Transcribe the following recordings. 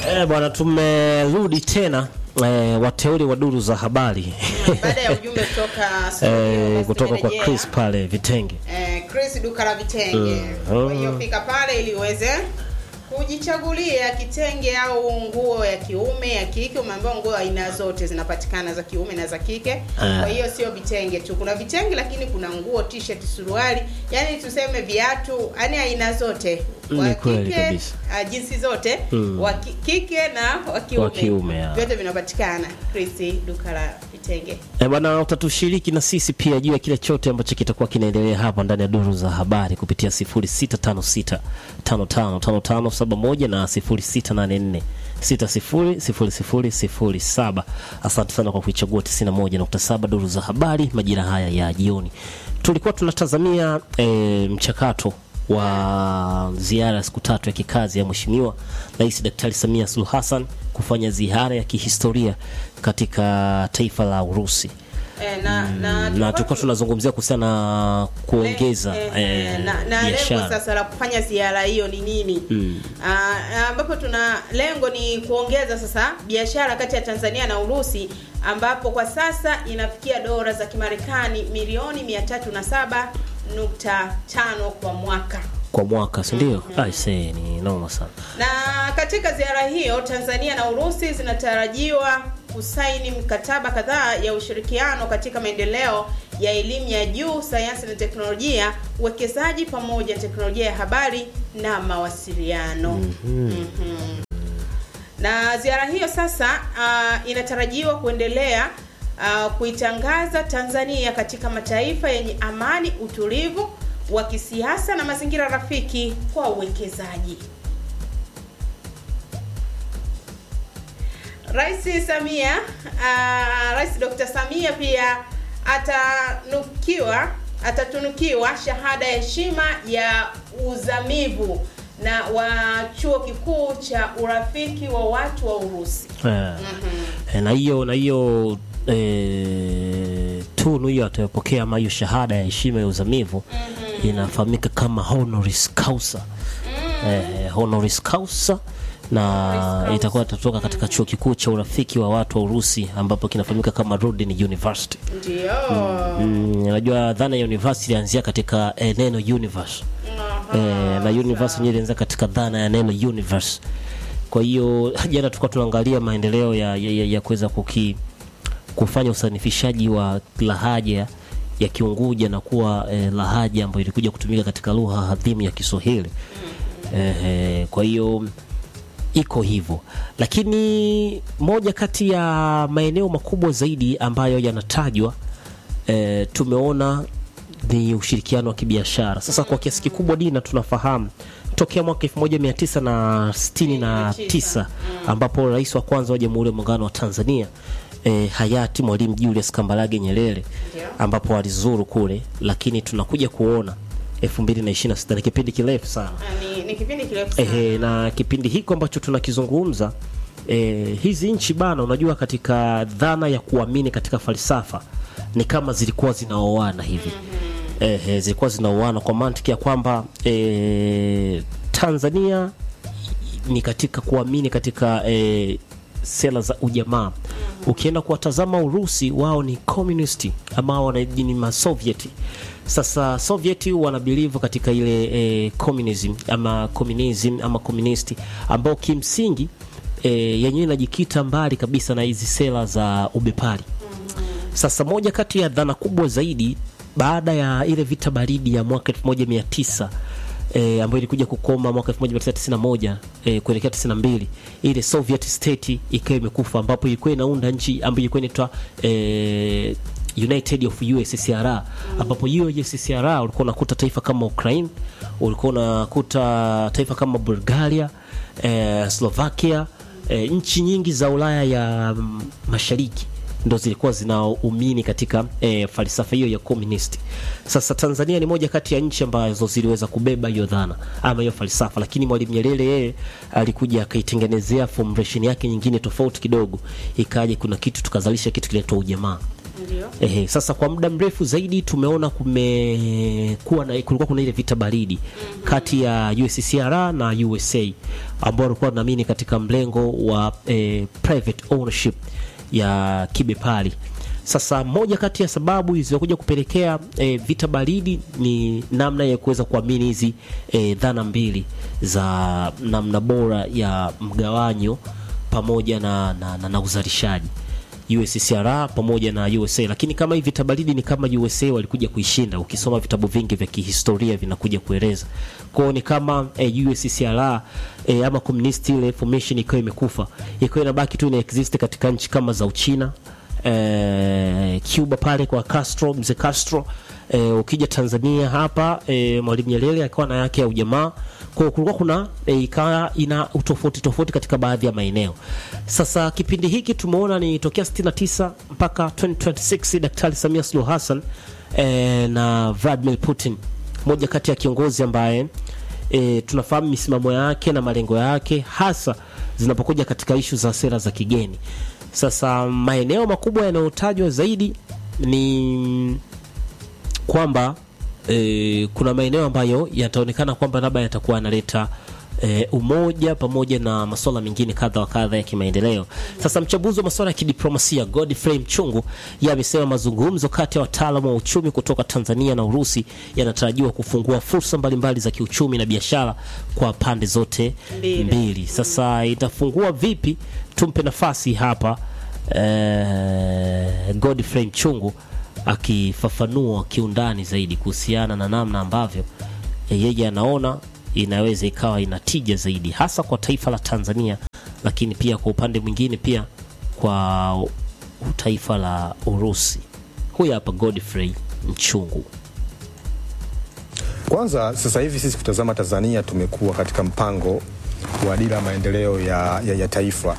Eh, bwana tumerudi tena eh, wateule wa duru za habari baada ya ujumbe kutoka studio, eh, basi kutoka kwa tumerejea. Chris pale vitenge. eh, Chris duka la vitenge. Mm. Kwa hiyo fika pale ili uweze kujichagulia kitenge au nguo ya kiume ya kike. Umeambiwa nguo aina zote zinapatikana za kiume na za kike. Kwa hiyo sio vitenge tu, kuna vitenge lakini kuna nguo, t-shirt, suruali, yani tuseme viatu, yani aina zote wa Ni kweli kike kabisa. ah, jinsi zote Mm. wa ki- kike na wa kiume, Wa kiume, ya. vyote vinapatikana Chris duka la vitenge. Eh, bwana utatushiriki na sisi pia juu ya kile chote ambacho kitakuwa kinaendelea hapa ndani ya duru za habari kupitia 0656555571 na 0684 600007. Asante sana kwa kuichagua 91.7 duru za habari majira haya ya jioni. Tulikuwa tunatazamia eh, mchakato wa ziara ya siku tatu ya kikazi ya Mheshimiwa Rais Daktari Samia Suluhu Hassan kufanya ziara ya kihistoria katika taifa la Urusi Eh, na, na, na tulikuwa tunazungumzia kuhusiana na kuongeza Eh, eh, eh, na, na lengo biashara sasa la kufanya ziara hiyo ni nini? Ah, ambapo tuna lengo ni kuongeza sasa biashara kati ya Tanzania na Urusi ambapo kwa sasa inafikia dola za Kimarekani milioni 307.5 kwa mwaka. kwa mwaka, si ndio? Aisee, ni noma sana. Na katika ziara hiyo Tanzania na Urusi zinatarajiwa kusaini mikataba kadhaa ya ushirikiano katika maendeleo ya elimu ya juu, sayansi na teknolojia, uwekezaji pamoja na teknolojia ya habari na mawasiliano. Mhm. Na ziara hiyo sasa uh, inatarajiwa kuendelea uh, kuitangaza Tanzania katika mataifa yenye amani, utulivu wa kisiasa na mazingira rafiki kwa uwekezaji. Rais Samia uh, Rais Dr. Samia pia atanukiwa atatunukiwa shahada ya heshima ya uzamivu na wa chuo kikuu cha urafiki wa watu wa Urusi. Eh, eh, na hiyo na hiyo eh, tunu hiyo atayopokea ama hiyo shahada ya heshima ya uzamivu inafahamika kama honoris causa eh, honoris causa na causa. itakuwa itatoka katika chuo kikuu cha urafiki wa watu wa Urusi ambapo kinafahamika kama Rudin University. Ndio. Mm, Unajua dhana ya university ilianzia katika eh, neno universe Aha. eh, na universe yenyewe ilianza katika dhana ya neno universe. Kwa hiyo jana tulikuwa tunaangalia maendeleo ya, ya, ya, ya kuweza kuki kufanya usanifishaji wa lahaja ya Kiunguja na kuwa eh, lahaja ambayo ilikuja kutumika katika lugha adhimu ya Kiswahili. Eh, eh, kwa hiyo iko hivyo, lakini moja kati ya maeneo makubwa zaidi ambayo yanatajwa eh, tumeona ni ushirikiano wa kibiashara. Sasa kwa kiasi kikubwa Dina, tunafahamu tokea mwaka 1969 ambapo rais wa kwanza wa Jamhuri ya Muungano wa Tanzania eh, hayati Mwalimu Julius Kambarage Nyerere Ndio. ambapo alizuru kule, lakini tunakuja kuona 2026 ni kipindi kirefu sana Ah, Ni, ni kipindi kirefu sana. Ehe, na kipindi hiko ambacho tunakizungumza eh, hizi nchi bana, unajua katika dhana ya kuamini katika falsafa ni kama zilikuwa zinaoana hivi Ehe, zilikuwa zinaoana kwa mantiki ya kwamba eh, Tanzania ni katika kuamini katika eh, sera za ujamaa. Ukienda kuwatazama Urusi, wao ni communist ama wana ni masovieti. Sasa sovieti wanabilivu katika ile eh, communism ama communism ama communist ambao kimsingi eh, yenyewe inajikita mbali kabisa na hizi sera za ubepari. Sasa moja kati ya dhana kubwa zaidi baada ya ile vita baridi ya mwaka 1900 eh, ambayo ilikuja kukoma mwaka 1991 eh, kuelekea 92, ile Soviet state ikawa imekufa, ambapo ilikuwa inaunda nchi ambayo ilikuwa inaitwa eh, United of USSR, ambapo hiyo USSR ulikuwa unakuta taifa kama Ukraine, ulikuwa unakuta taifa kama Bulgaria, eh, Slovakia, eh, nchi nyingi za Ulaya ya mm, mashariki ndo zilikuwa zinaumini katika e, falsafa hiyo ya communist. Sasa Tanzania ni moja kati ya nchi ambazo ziliweza kubeba hiyo dhana ama hiyo falsafa, lakini Mwalimu Nyerere yeye alikuja akaitengenezea formulation yake nyingine tofauti kidogo, ikaja kuna kitu tukazalisha kitu kinaitwa ujamaa Ndio. Ehe, sasa kwa muda mrefu zaidi tumeona kumekuwa na kulikuwa kuna ile vita baridi kati ya USCR na USA ambao walikuwa wanaamini katika mlengo wa eh, private ownership ya kibepari. Sasa moja kati ya sababu zilizokuja kupelekea eh, vita baridi ni namna ya kuweza kuamini hizi eh, dhana mbili za namna bora ya mgawanyo pamoja na, na, na, na uzalishaji USCR pamoja na USA, lakini kama hii vita baridi ni kama USA walikuja kuishinda. Ukisoma vitabu vingi vya kihistoria vinakuja kueleza kwao, ni kama eh, USCR eh, ama communist ile formation ikiwa imekufa, ikiwa inabaki tu ina exist katika nchi kama za Uchina eh, Cuba pale kwa Castro, mzee Castro eh, ukija Tanzania hapa eh, Mwalimu Nyerere akawa na yake ya ujamaa. Kwa hiyo kulikuwa kuna eh, ikawa ina utofauti tofauti katika baadhi ya maeneo. Sasa kipindi hiki tumeona ni tokea 69 mpaka 2026 Daktari Samia Suluhu Hassan eh, na Vladimir Putin, moja kati ya kiongozi ambaye e, tunafahamu misimamo yake na malengo yake hasa zinapokuja katika ishu za sera za kigeni. Sasa maeneo makubwa yanayotajwa zaidi ni kwamba e, kuna maeneo ambayo yataonekana kwamba labda yatakuwa yanaleta e, umoja pamoja na masuala mengine kadha wa kadha ya kimaendeleo. Sasa mchambuzi wa masuala ya kidiplomasia Godfrey Mchungu yeye amesema mazungumzo kati ya wataalamu wa uchumi kutoka Tanzania na Urusi yanatarajiwa kufungua fursa mbalimbali za kiuchumi na biashara kwa pande zote Mbili. mbili. Sasa itafungua vipi? Tumpe nafasi hapa eh, Godfrey Mchungu akifafanua kiundani zaidi kuhusiana na namna ambavyo yeye anaona inaweza ikawa ina tija zaidi hasa kwa taifa la Tanzania, lakini pia kwa upande mwingine pia kwa taifa la Urusi. Huyu hapa Godfrey Mchungu. Kwanza sasa hivi sisi kutazama Tanzania tumekuwa katika mpango wa dira ya maendeleo ya, ya, ya taifa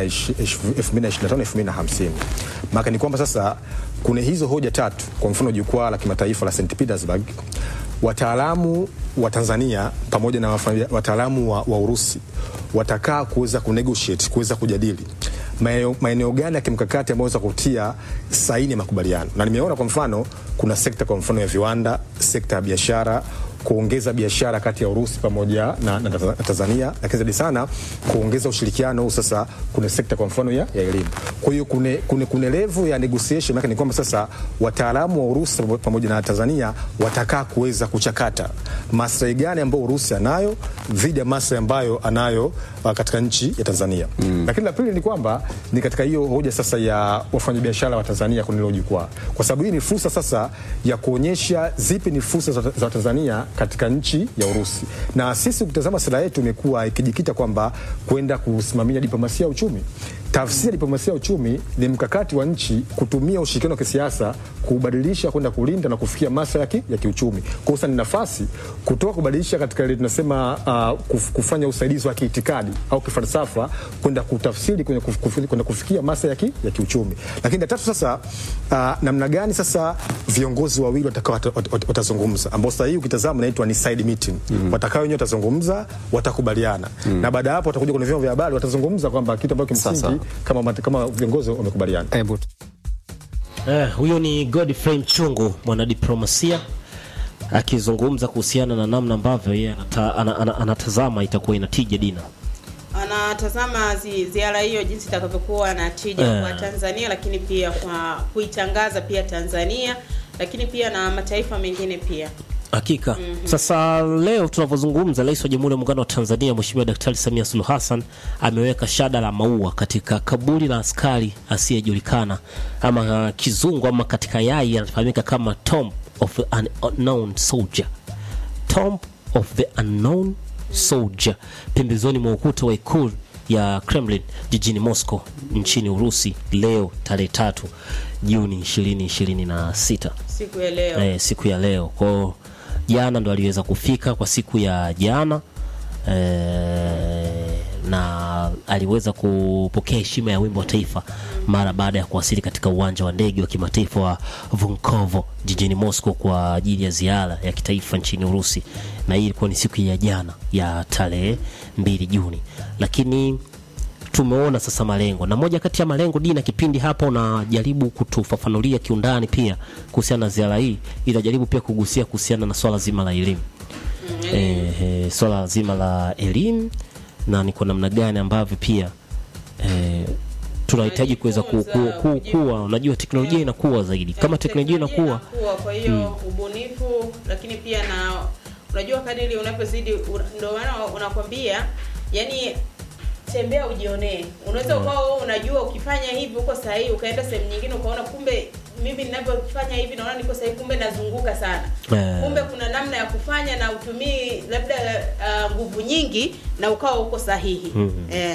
2025-2050. Maana ni kwamba sasa kuna hizo hoja tatu, kwa mfano jukwaa la kimataifa la St Petersburg, wataalamu wa Tanzania pamoja na wafanya- wataalamu wa, wa Urusi watakaa kuweza kunegotiate, kuweza kujadili maeneo maeneo gani ya kimkakati ambayo waweza kutia saini ya makubaliano, na nimeona kwa mfano kuna sekta kwa mfano ya viwanda, sekta ya biashara kuongeza biashara kati ya Urusi pamoja na, na, na Tanzania, lakini zaidi sana kuongeza ushirikiano huu. Sasa kuna sekta kwa mfano ya, ya elimu. Kwa hiyo kune, kune, kune level ya negotiation yake ni kwamba sasa wataalamu wa Urusi pamoja na Tanzania watakaa kuweza kuchakata maslahi gani ambayo Urusi anayo dhidi ya maslahi ambayo anayo uh, katika nchi ya Tanzania mm. Lakini la pili ni kwamba ni katika hiyo hoja sasa ya wafanyabiashara wa Tanzania kwenye hilo jukwaa, kwa sababu hii ni fursa sasa ya kuonyesha zipi ni fursa za, za Tanzania katika nchi ya Urusi, na sisi ukitazama sera yetu imekuwa ikijikita kwamba kwenda kusimamia diplomasia ya uchumi. Tafsiri ya diplomasia ya uchumi ni mkakati wa nchi kutumia ushirikiano wa kisiasa kubadilisha kwenda kulinda na kufikia maslahi ya, ki, ya kiuchumi. Kwa hiyo ni nafasi kutoka kubadilisha katika ile tunasema uh, kuf, kufanya usaidizi wa kiitikadi au kifalsafa kwenda kutafsiri kwenye kuf, kuf, kwenda kufikia maslahi ya, ki, ya kiuchumi. Lakini la tatu sasa, uh, namna gani sasa viongozi wawili watakao wat- wat- wat- watazungumza, ambao sasa hii ukitazama inaitwa ni side meeting mm. watakao wenyewe watazungumza, watakubaliana mm. na baada ya hapo watakuja kwenye vyombo vya habari watazungumza kwamba kitu ambacho kimsingi Sasa. kama, mate- kama viongozi wamekubaliana. Hebu Eh, huyo ni Godfrey Mchungu mwanadiplomasia akizungumza kuhusiana na namna ambavyo yeye anata, ana, ana, anatazama itakuwa inatija dina. anatazama zi, ziara hiyo jinsi itakavyokuwa na tija Eh. kwa Tanzania, lakini pia kwa kuitangaza pia Tanzania, lakini pia na mataifa mengine pia. Hakika. Sasa leo tunavyozungumza, Rais wa Jamhuri ya Muungano wa Tanzania Mheshimiwa Daktari Samia Suluhu Hassan ameweka shada la maua katika kaburi la askari asiyejulikana ama uh, kizungu ama katika yai anafahamika kama Tomb of an Unknown Soldier. Tomb of the Unknown Soldier pembezoni mwa ukuta wa ikulu ya Kremlin jijini Moscow nchini Urusi leo tarehe tatu Juni 2026 Siku ya leo eh, siku ya leo kwao jana ndo aliweza kufika kwa siku ya jana eh, na aliweza kupokea heshima ya wimbo wa taifa mara baada ya kuwasili katika uwanja wa ndege wa kimataifa wa Vunkovo jijini Moscow kwa ajili ya ziara ya kitaifa nchini Urusi, na hii ilikuwa ni siku ya jana ya tarehe mbili Juni, lakini tumeona sasa malengo, na moja kati ya malengo Dina, kipindi hapa unajaribu kutufafanulia kiundani pia kuhusiana na ziara hii, inajaribu pia kugusia kuhusiana na swala zima la elimu eh, eh, swala zima la elimu na ni kwa namna gani ambavyo pia eh, tunahitaji kuweza ku, ku, ku, kuwa unajua teknolojia inakuwa zaidi kama teknolojia inakuwa inakuwa, kwa hiyo ubunifu, lakini pia na unajua kadiri unapozidi, una- ndio maana unakwambia yani tembea ujionee. Unaweza ukawa wewe unajua ukifanya hivi uko sahihi, ukaenda sehemu nyingine ukaona kumbe mimi ninavyofanya hivi naona niko sahihi, kumbe nazunguka sana. Eh. Kumbe kuna namna ya kufanya na utumii labda ah, nguvu nyingi na ukawa uko sahihi. Eh.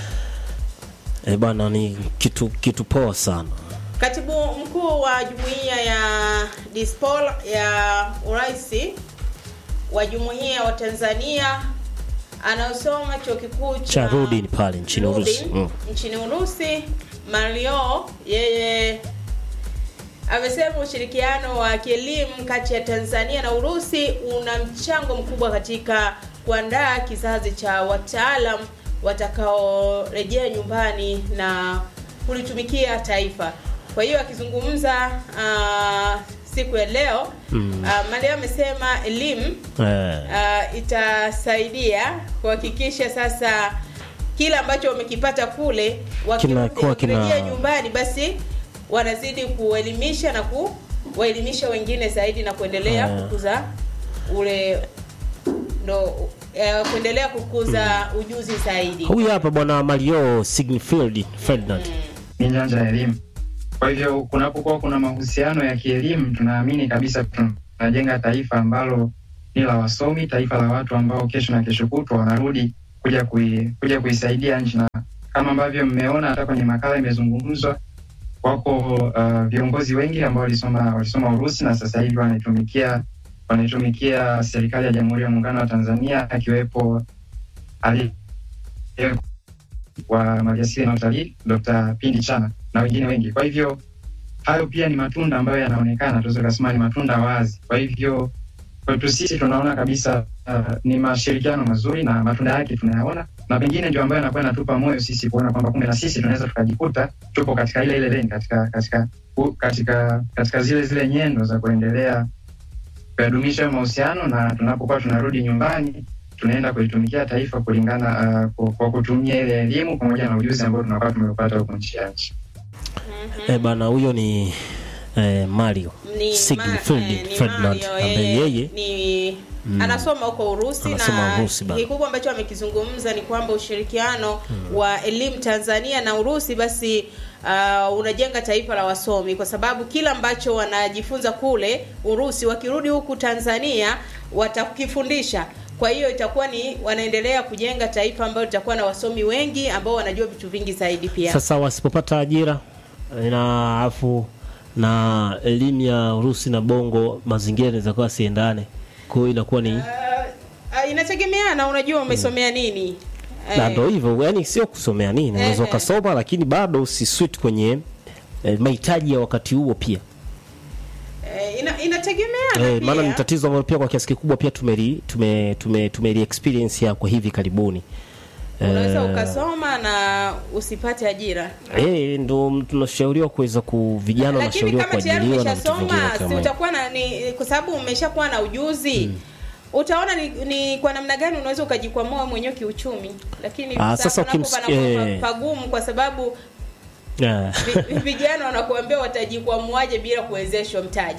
eh, bana ni kitu kitu poa sana Katibu mkuu wa jumuiya ya Dispol ya uraisi wa jumuiya wa Tanzania anaosoma chuo kikuu cha Cha Rudin pale nchini Rudin, Urusi. Mm. nchini Urusi Mario yeye amesema ushirikiano wa kielimu kati ya Tanzania na Urusi una mchango mkubwa katika kuandaa kizazi cha wataalam watakaorejea nyumbani na kulitumikia taifa. Kwa hiyo akizungumza uh, siku ya leo mm. uh, Mario amesema elimu eh, uh, itasaidia kuhakikisha sasa kile ambacho wamekipata kule wakirudi- Kinakuwa kina- wakirejea nyumbani basi wanazidi kuelimisha na kuwaelimisha wengine zaidi na kuendelea Eh. kukuza ule ndo eh, kuendelea kukuza ujuzi zaidi huyu hapa bwana Mario Signfield Ferdinand ni nyanja ya elimu. Kwa hivyo kunapokuwa kuna mahusiano ya kielimu, tunaamini kabisa tunajenga taifa ambalo ni la wasomi, taifa la watu ambao kesho na kesho kutwa wanarudi kuja kui, kuja kuisaidia nchi, na kama ambavyo mmeona hata kwenye makala imezungumzwa, wako uh, viongozi wengi ambao walisoma walisoma Urusi na sasa hivi wanaitumikia wanaitumikia serikali ya Jamhuri ya Muungano wa Tanzania, akiwepo ali wa maliasili na utalii Dr. Pindi Chana na wengine wengi. Kwa hivyo hayo pia ni matunda ambayo yanaonekana, tunaweza kusema ni matunda wazi. Kwa hivyo kwetu sisi tunaona kabisa uh, ni mashirikiano mazuri na matunda yake tunayaona, na pengine ndio ambayo yanakuwa yanatupa moyo sisi kuona kwamba kumbe na sisi tunaweza tukajikuta tupo katika ile ile lane, katika katika u- katika katika zile zile nyendo za kuendelea kuyadumisha mahusiano, na tunapokuwa tunarudi nyumbani tunaenda kulitumikia taifa kulingana uh, kwa, kwa kutumia ile elimu pamoja na ujuzi ambao tunakuwa tumeupata huko nchi ya nchi. eh, bana huyo ni eh, Mario ni Signfield ma- eh, ni Ferdinand Mario, ambaye yeye yeye ni anasoma huko Urusi Anasoma na Urusi bado. kikubwa ambacho amekizungumza ni kwamba ushirikiano wa elimu Tanzania na Urusi basi uh, unajenga taifa la wasomi kwa sababu kila ambacho wanajifunza kule Urusi wakirudi huku Tanzania watakifundisha. Kwa hiyo itakuwa ni wanaendelea kujenga taifa ambalo litakuwa na wasomi wengi ambao wanajua vitu vingi zaidi pia. sasa wasipopata ajira eh, na afu na elimu ya Urusi na Bongo mazingira yanaweza kuwa siendane kwa hiyo inakuwa ni Uh, inategemeana unajua umesomea nini. na Eh, ndo hivyo yani sio kusomea nini unaweza Ehe. ukasoma lakini bado usiswit kwenye eh, mahitaji ya wakati huo pia eh, ina, inategemeana eh, pia. maana ni tatizo ambalo pia kwa kiasi kikubwa pia tumeli tume, tume, tumeli experience ya kwa hivi karibuni unaweza Eh, ukasoma na usipate ajira eh, ndo tunashauriwa kuweza ku vijana lakini wanashauriwa kama tayari kuajiriwa na vitu vingine umeshasoma si kama hivyo. utakuwa na ni kwa sababu umeshakuwa na ujuzi utaona ni, ni kwa namna gani unaweza ukajikwamua mwenyewe kiuchumi lakini Ah, sasa hapo ukims- panakuwa eh. pagumu kwa sababu Eh, vi- vijana wanakuambia watajikwamuaje bila kuwezeshwa mtaji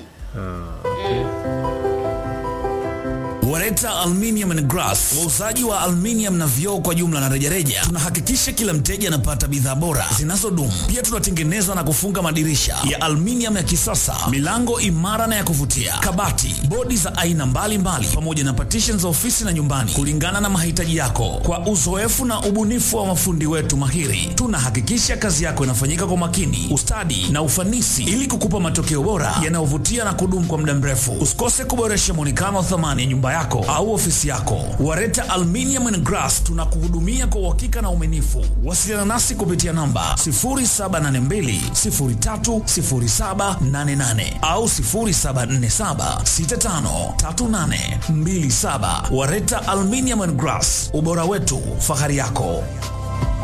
Wareta Aluminium and Glass, wauzaji wa aluminium na vioo kwa jumla na rejareja. Tunahakikisha kila mteja anapata bidhaa bora zinazodumu. Pia tunatengeneza na kufunga madirisha ya aluminium ya kisasa, milango imara na ya kuvutia, kabati, bodi za aina mbalimbali, pamoja na partitions za ofisi na nyumbani, kulingana na mahitaji yako. Kwa uzoefu na ubunifu wa mafundi wetu mahiri, tunahakikisha kazi yako inafanyika kwa makini, ustadi na ufanisi, ili kukupa matokeo bora yanayovutia na kudumu kwa muda mrefu. Usikose kuboresha muonekano wa thamani ya nyumba yako au ofisi yako. Wareta Aluminium and Glass tunakuhudumia kwa uhakika na uaminifu. Wasiliana nasi kupitia namba 0782030788 au 0747653827. Wareta Aluminium and Glass, ubora wetu, fahari yako.